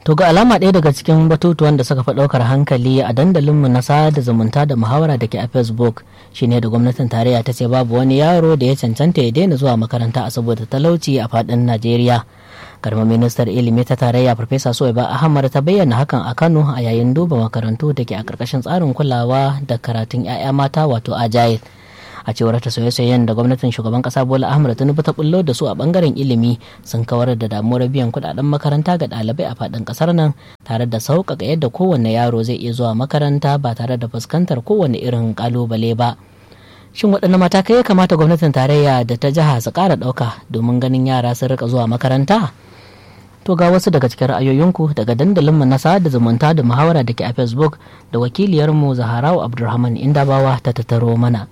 To ga alama ɗaya daga cikin batutuwan da suka fi ɗaukar hankali a dandalinmu na sada zumunta da muhawara da ke a Facebook shine da gwamnatin tarayya ta ce babu wani yaro da ya cancanta ya daina zuwa makaranta a saboda talauci a faɗin Najeriya. Garma ministar ilimi ta tarayya Farfesa Soyaba Ahmad ta bayyana hakan a Kano a yayin duba makarantu da ke a ƙarƙashin tsarin kulawa da karatun 'ya'ya mata wato Agile. a cewar ta soye-soyen da gwamnatin shugaban kasa bola ahmad tinubu ta bullo da su a bangaren ilimi sun kawar da damuwar biyan kudaden makaranta ga ɗalibai a faɗin ƙasar nan tare da sauƙaƙa yadda kowanne yaro zai iya zuwa makaranta ba tare da fuskantar kowanne irin ƙalubale ba shin waɗanne matakai ya kamata gwamnatin tarayya da ta jiha su ƙara ɗauka domin ganin yara sun rika zuwa makaranta to ga wasu daga cikin ra'ayoyinku daga dandalinmu na sada zumunta da muhawara da ke a facebook da wakiliyarmu zaharau abdulrahman indabawa ta tattaro mana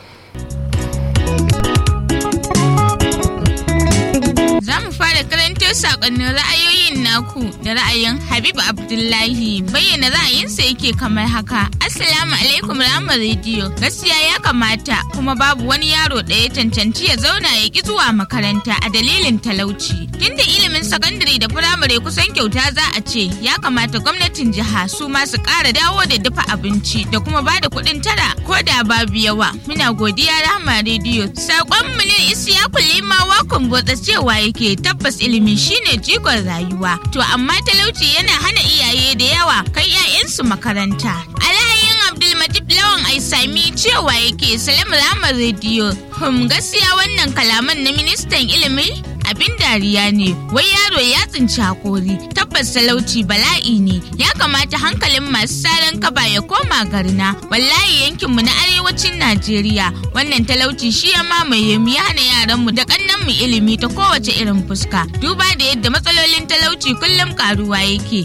Za mu fara karanto sakonnin ra'ayoyin naku da ra'ayin Habib Abdullahi bayyana ra'ayinsa yake kamar haka. Assalamu alaikum Rama Radio. Gaskiya ya kamata kuma babu wani yaro da ya cancanci ya zauna ya ki zuwa makaranta a dalilin talauci. Tunda ilimin sakandare da firamare kusan kyauta za a ce ya kamata gwamnatin jiha su ma su ƙara dawo da dafa abinci da kuma ba da kuɗin tara ko da babu yawa. Muna godiya Rama Radio. Sakon mu ne Isiyaku Limawa Kumbotsa cewa yake tabbas ilimi shine jigon rayuwa to amma talauci yana hana iyaye da yawa kai 'ya'yansu makaranta alhayin abdulmajid lawan aisami cewa yake salam ramar rediyo hum gaskiya wannan kalaman na ministan ilimi abin dariya ne wai yaro ya tsinci hakori tabbas talauci bala'i ne ya kamata hankalin masu salon kaba ya koma garina wallahi yankinmu na arewacin najeriya wannan talauci shi ya mamaye mu ya hana yaranmu da kannanmu ilimi ta kowace irin fuska duba da yadda matsalolin talauci kullum karuwa yake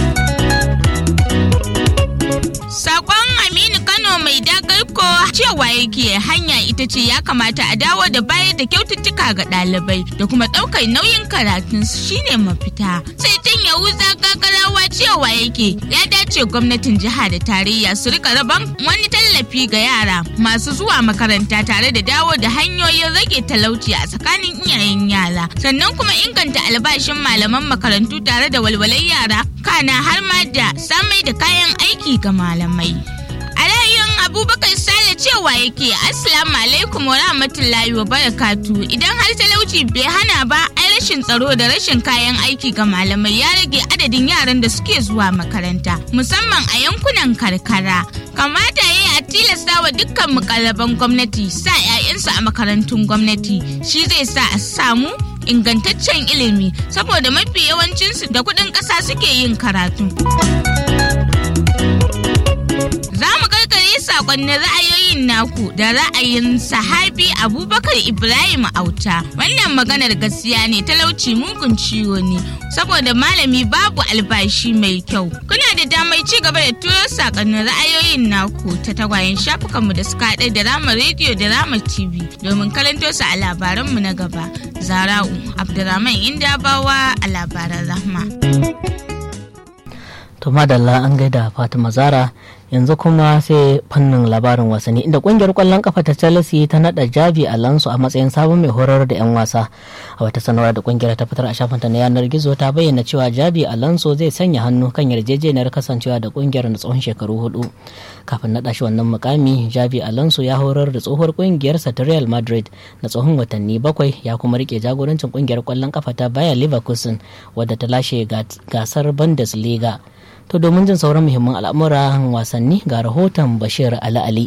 Sakon Aminu Kano mai dagarko cewa yake hanya ita ce ya kamata a dawo da bayar da kyaututtuka ga ɗalibai da kuma ɗaukar nauyin karatun shine mafita. Sai can Yahuza gagarawa cewa yake ya dace gwamnatin jiha da tarayya su rika raban wani tallafi ga yara masu zuwa makaranta tare da dawo da hanyoyin rage talauci a tsakanin iyayen yara. Sannan kuma inganta albashin malaman makarantu tare da walwalar yara kana har ma da samai da kayan aiki ga malamai. A ra'ayin Abubakar Sale cewa yake Assalamu alaikum wa rahmatullahi wa barakatu idan har talauci bai hana ba ai rashin tsaro da rashin kayan aiki ga malamai ya rage adadin yaran da suke zuwa makaranta musamman a yankunan karkara. Kamata ya a tilasta wa dukkan mukallaban gwamnati sa 'ya'yansu a makarantun gwamnati shi zai sa a samu ingantaccen ilimi saboda mafi yawancinsu da kuɗin ƙasa suke yin karatu. Za mu karkare sakonnin ra'ayoyin naku da ra'ayin sahabi Abubakar Ibrahim Auta. Wannan maganar gaskiya ne talauci mugun ciwo ne saboda malami babu albashi mai kyau. Kuna da damar ci gaba da turo sakonnin ra'ayoyin naku ta tagwayen shafukanmu da suka haɗa da Rama Radio da Rama TV domin karanto su a labaranmu na gaba. Zara'u Abdurrahman Indabawa a labaran Rahma. to madalla an gaida fatima zara yanzu kuma sai fannin labarin wasanni inda kungiyar kwallon kafa ta chelsea ta nada javi alonso a matsayin sabon mai horar da 'yan wasa a wata sanarwa da kungiyar ta fitar a shafinta na yanar gizo ta bayyana cewa javi alonso zai sanya hannu kan yarjejeniyar kasancewa da kungiyar na tsawon shekaru hudu kafin nada shi wannan mukami javi alonso ya horar da tsohuwar kungiyarsa ta real madrid na tsohon watanni bakwai ya kuma rike jagorancin kungiyar kwallon kafa ta bayer leverkusen wadda ta lashe gasar bundesliga To domin jin sauran muhimman al'amuran wasanni ga rahoton Bashir Ali Ali.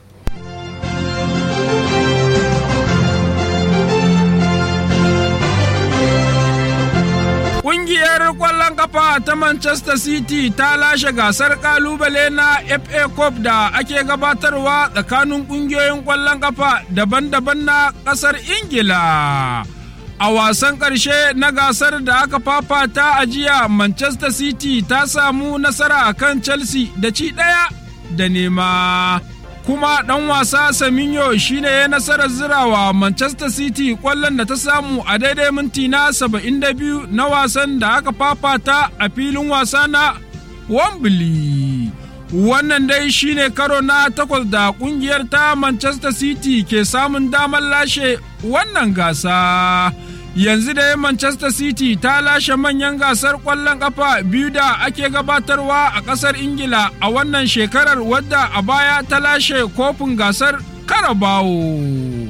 Ƙungiyar ƙwallon kafa ta Manchester City ta lashe gasar ƙalubale na FA Cup da ake gabatarwa tsakanin ƙungiyoyin ƙwallon kafa daban-daban na ƙasar Ingila. A wasan ƙarshe na gasar da aka fafata a jiya Manchester City ta samu nasara a kan Chelsea da ci ɗaya da nema. Kuma ɗan wasa Saminyo shine ya nasarar zirawa Manchester City ƙwallon da ta samu a daidai minti na 72 na wasan da aka fafata a filin wasa na Wembley. Wannan dai shine karo na takwas da ƙungiyar ta Manchester City ke samun damar lashe wannan gasa. yanzu da manchester city ta lashe manyan gasar ƙwallon ƙafa biyu da ake gabatarwa a ƙasar ingila a wannan shekarar wadda a baya ta lashe kofin gasar karabawo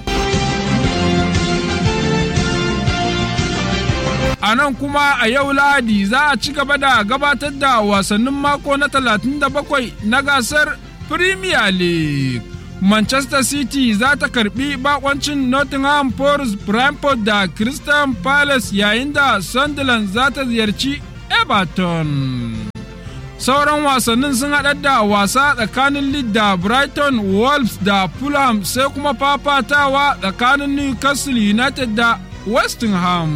a nan kuma a yau lahadi za a ci gaba da gabatar da wasannin mako na 37 na gasar premier league manchester city za ta karbi bakoncin nottingham forest brentford da crystal palace yayin da sunderland za ta ziyarci everton sauran wasannin sun haɗar da wasa tsakanin leeds da brighton wolves da fulham sai kuma fafatawa tsakanin newcastle united da west ham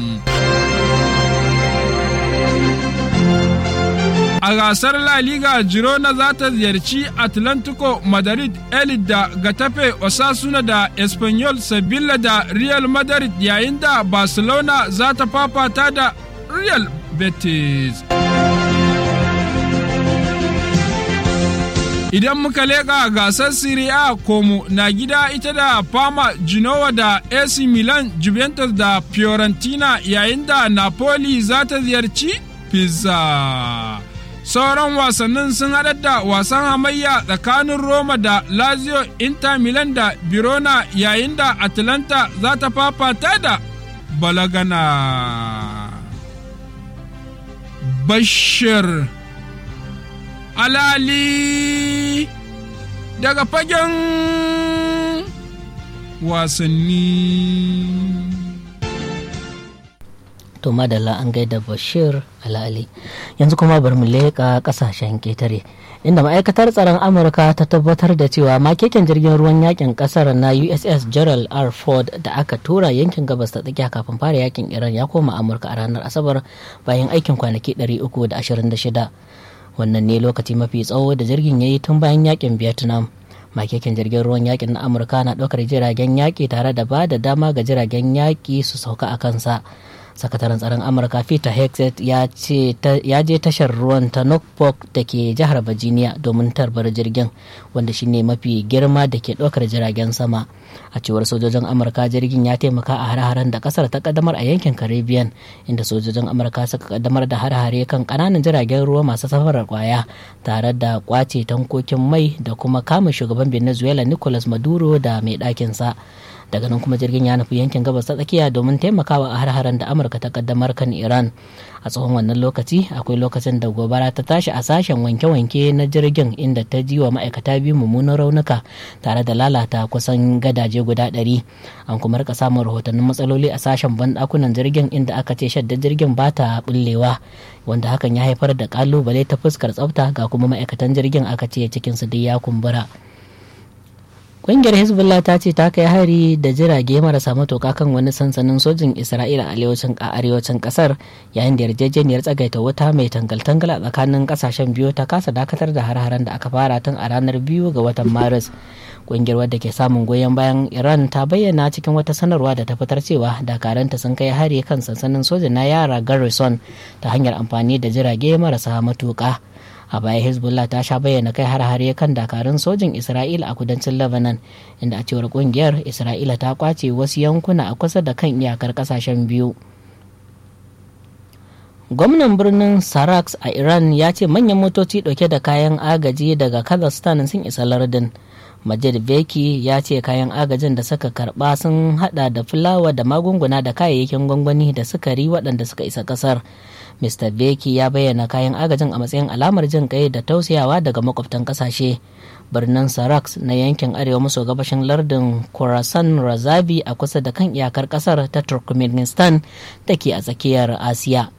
A gasar La Liga Girona za ta ziyarci Atlantico Madrid Elite da Getafe Osasuna da Espanyol Sevilla da Real Madrid yayin da Barcelona za ta fafata da Real Betis. Idan muka leƙa gasar Serie A Como na gida ita da Fama Genoa da AC Milan Juventus da Fiorentina yayin da Napoli za ta ziyarci Pizza. sauran wasannin sun haɗar da wasan hamayya tsakanin roma da lazio inter milan da birona yayin da atlanta za ta fafata da balagana bashir alali daga fagen wasanni to madalla an gaida bashir alali yanzu kuma bari mu leƙa ƙasashen ƙetare inda ma'aikatar tsaron amurka ta tabbatar da cewa makeken jirgin ruwan yakin ƙasar na uss gerald r ford da aka tura yankin gabas ta tsakiya kafin fara yakin iran ya koma amurka a ranar asabar bayan aikin kwanaki 326 wannan ne lokaci mafi tsawo da jirgin ya yi tun bayan yakin vietnam makekin jirgin ruwan yakin na amurka na ɗaukar jiragen yaƙi tare da ba da dama ga jiragen yaƙi su sauka a kansa sakataren tsaron amurka peter hexet ya je tashar ruwan ta norfolk da ke jihar virginia domin tarbar jirgin wanda shine mafi girma da ke ɗaukar jiragen sama a cewar sojojin amurka jirgin ya taimaka a har-haren da kasar ta kaddamar a yankin caribbean inda sojojin amurka suka kaddamar da har-hare kan kananan jiragen ruwa masu safarar kwaya tare da kwace tankokin mai da kuma kama shugaban venezuela nicolas maduro da mai ɗakinsa daga nan kuma jirgin ya nufi yankin gabas ta tsakiya domin taimakawa a har-haren da amurka ta kaddamar kan iran a tsohon wannan lokaci akwai lokacin da gobara ta tashi a sashen wanke-wanke na jirgin inda ta ji wa ma'aikata biyu mummunan raunuka tare da lalata kusan gadaje guda ɗari an kuma rika samun rahotannin matsaloli a sashen banɗakunan jirgin inda aka ce shadda jirgin ba ta bullewa wanda hakan ya haifar da kalubale ta fuskar tsafta ga kuma ma'aikatan jirgin aka ce cikinsu duk ya kumbura Ƙungiyar Hezbollah ta ce ta kai hari da jirage marasa matuƙa kan wani sansanin sojin Isra'ila a arewacin ƙasar yayin da yarjejeniyar tsagaita wuta mai tangal-tangal a tsakanin ƙasashen biyu ta kasa dakatar da har-haren da aka fara tun a ranar biyu ga watan Maris. Ƙungiyar wadda ke samun goyon bayan Iran ta bayyana cikin wata sanarwa da ta fitar cewa dakaranta sun kai hari kan sansanin sojin na yara Garrison ta hanyar amfani da jirage marasa matuƙa. a baya hezbollah ta sha bayyana kai har-hare kan dakarun sojin isra'ila a kudancin lebanon inda a cewar kungiyar isra'ila ta kwace wasu yankuna a kusa da kan iyakar kasashen biyu gwamnan birnin saraks a iran ya ce manyan motoci dauke da kayan agaji daga kazakhstan sun isa lardin majid beki ya ce kayan agajin da suka karba sun hada da fulawa da magunguna da kayayyakin gwangwani da sukari waɗanda suka isa ƙasar Mr. Beki ya bayyana kayan agajin a matsayin alamar jin kai da tausayawa daga makwabtan kasashe. Birnin Sarax na yankin arewa maso gabashin lardin Khorasan Razabi a kusa da kan iyakar kasar ta Turkmenistan da ke a tsakiyar Asiya.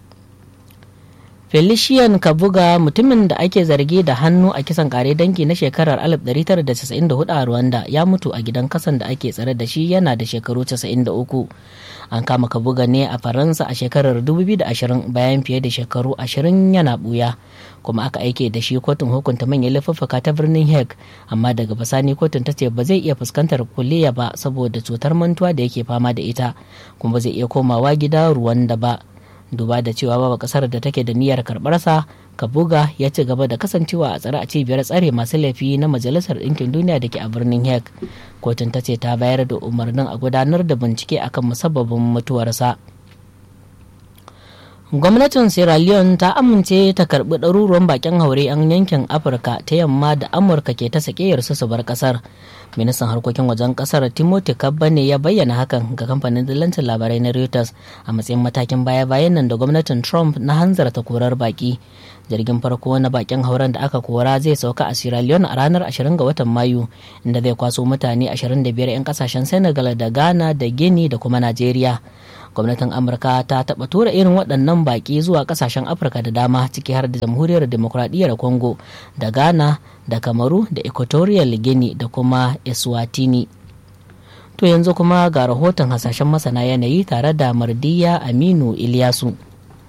Felician Kabuga mutumin da ake zargi da hannu a kisan kare dangi na shekarar 1994 a Rwanda ya mutu a gidan kasan da ake tsare da shi yana da shekaru 93. An kama Kabuga ne a Faransa a shekarar 2020 bayan fiye da shekaru 20 yana buya. kuma aka aike da shi kotun hukunta manyan laifuffuka ta birnin hague amma daga basani kotun ta ce ba zai iya fuskantar kulliya ba saboda cutar mantuwa da yake fama da ita kuma ba zai iya komawa gida ruwan da ba duba da cewa babu kasar da take da niyyar karbarsa kabuga ya ci gaba da kasancewa a tsare a cibiyar tsare masu laifi na majalisar ɗinkin duniya da ke a birnin hague kotun ta ce ta bayar da umarnin a gudanar da bincike akan musabbabin mutuwarsa gwamnatin sierra leone ta amince ta karbi ɗaruruwan bakin haure 'yan yankin afirka ta yamma da amurka ke ta sakeyar su bar kasar ministan harkokin wajen kasar timothy kabba ne ya bayyana hakan ga kamfanin dillancin labarai na reuters a matsayin matakin baya-bayan nan da gwamnatin trump na hanzarta korar baki jirgin farko na bakin hauren da aka kora zai sauka a sierra leone a ranar 20 ga watan mayu inda zai kwaso mutane 25 'yan kasashen senegal da ghana da guinea da kuma najeriya gwamnatin amurka ta taɓa tura irin waɗannan baƙi zuwa ƙasashen afirka da dama ciki har da jamhuriyar demokuraɗiyyar congo da ghana da kamaru da equatorial guinea da kuma eswatini to yanzu kuma ga rahoton hasashen masana yanayi tare da mardiya aminu iliyasu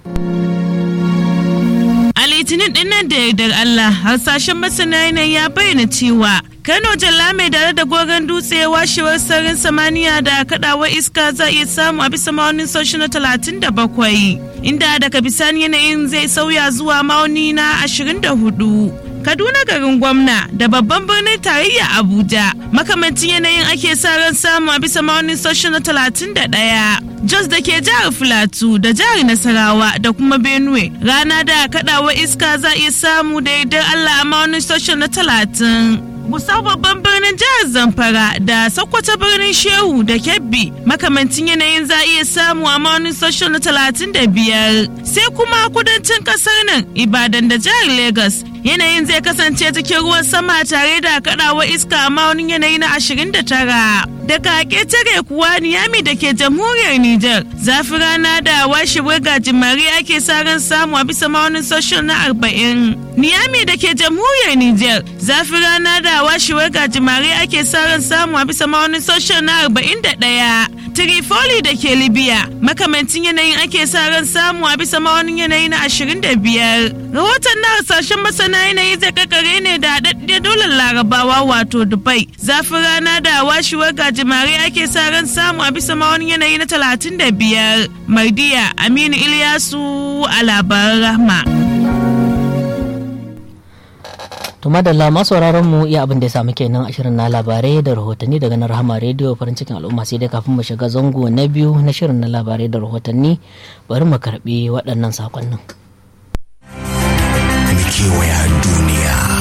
a litinin dinnan da yardar allah hasashen masana yanayi ya bayyana cewa Kano Jalla mai dare da gogon dutse washewar sararin samaniya da kadawar iska za iya samu a bisa ma'aunin soshi na 37 inda daga bisani yanayin zai sauya zuwa ma'auni na 24. Kaduna garin gwamna da babban birnin tarayya Abuja makamancin yanayin ake sa ran samu a bisa ma'aunin soshi na 31. Jos da ke jihar Filatu da jihar Nasarawa da kuma Benue rana da kadawar iska za iya samu da yardar Allah a ma'aunin soshi na 30. Gusau babban birnin jihar Zamfara da Sokoto birnin Shehu da Kebbi makamancin yanayin za iya samu a maunin social na talatin da biyar. Sai kuma kudancin kasar nan Ibadan da jihar Legas yanayin zai kasance cikin ruwan sama tare da kaɗawa iska a maunin yanayi na ashirin da tara. Daga ƙetare kuwa Niyami da ke jamhuriyar Nijar zafi rana da washewar gajimare ake sa ran samu a bisa maunin social na arba'in. Niyami da ke jamhuriyar Nijar zafi rana da washewar gajimare ake sa ran samu a bisa maunin social na arba'in da ɗaya. Trifoli da ke Libya makamancin yanayin ake sa ran samu a bisa maunin yanayi na ashirin da biyar. Rahoton na hasashen masana yanayi zai kakare ne da haɗaɗɗiyar dolar larabawa wato Dubai. Zafi rana da washewar gajimare ake sa ran samu a bisa maunin yanayi na talatin da biyar. Mardiya Aminu Ilyasu a labaran rahma. to madalla masu mu iya abin da ya samu kenan a shirin na labarai da rahotanni daga na rahama rediyo farin cikin al'umma sai dai kafin mu shiga zango na biyu na shirin na labarai da rahotanni bari mu karbi waɗannan sakonnin. Mu kewaya duniya